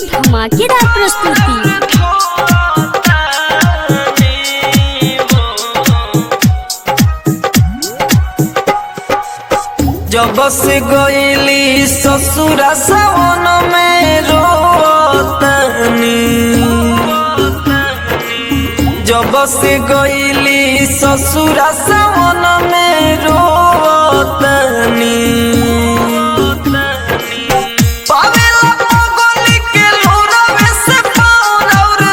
धमाकेदार प्रस्तुति जब से गईली ससुरा सावन में रोतनी जब से गईली ससुरा सावन में रोतनी पावेला पगली के लोरवे से पार और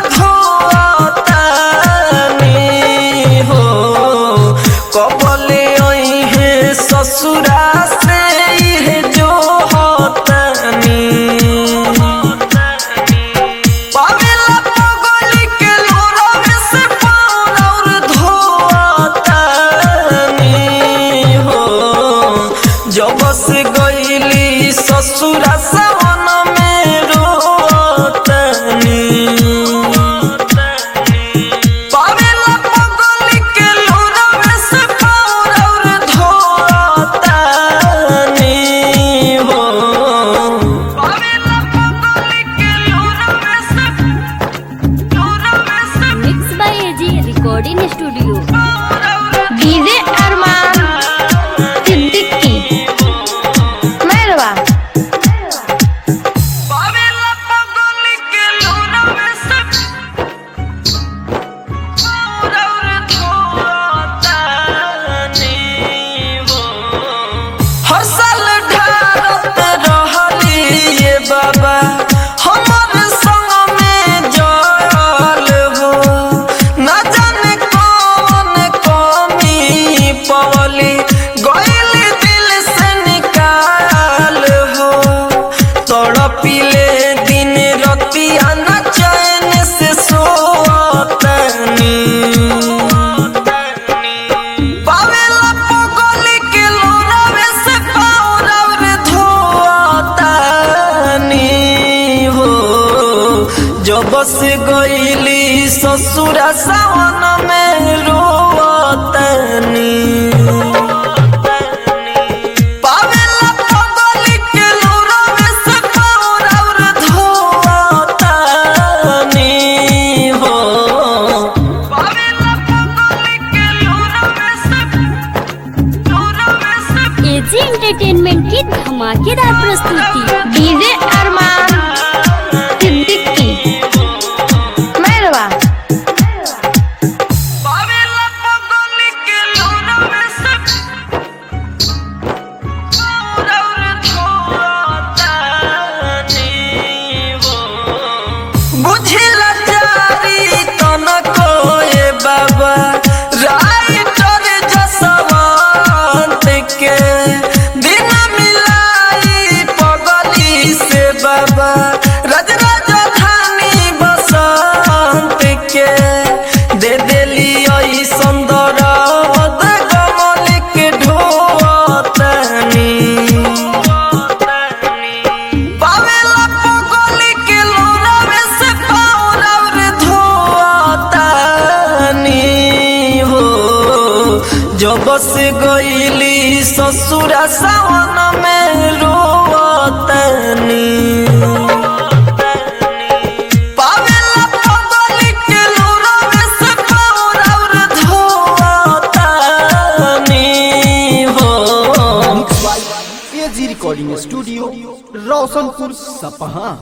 धोतनी हो कबले आई है ससुरा से इहे जो होतनी पावेला पगली के लोरवे से पार और धोतनी हो जब से गईली ससुरा सावन में रोतनी पावेला पगली के लोरवे से पार और धोतनी हो पावेला पगली के लोरवे से लोरवे से mix by AG recording studio DJ Arman Siddiqui मेहरबा पावेला पगली के लोरवे से पार और धोतनी हो हर साल ढारत रहली ये बाबा हमर संग में जल हो ना जाने कौन कमी पवली गइल दिल से निकाल हो तड़पिले दिन रतिया न चैन से सोतनी पावेला पगली के लोरवे से पार और धोतनी हो जब से गईली ससुरा सावन में रोतनी पावेला पगली के लोरवे से पार और धोतनी हो पावेला पगली के लोरवे से लोरवे से एजी एंटरटेनमेंट की धमाकेदार प्रस्तुति डीजे अरमान सिद्दीकी मेहरबा पावेला पगली के लोरवे से पार और धोतनी हो बुझिला जारी तनको ए बाबा राइटर जसवंत के दिन मिलाई पगली से बाबा रज राजधानी बसंत के दे देली आई सुंदर गमल के ढोतनी पावेला पगली के लोरवे से पार और धोतनी हो जब से गईली ससुरा सावन में रोतनी पावेला पगली के लोरवे से पार और धोतनी हो एजी रिकॉर्डिंग स्टूडियो रोशनपुर सपहा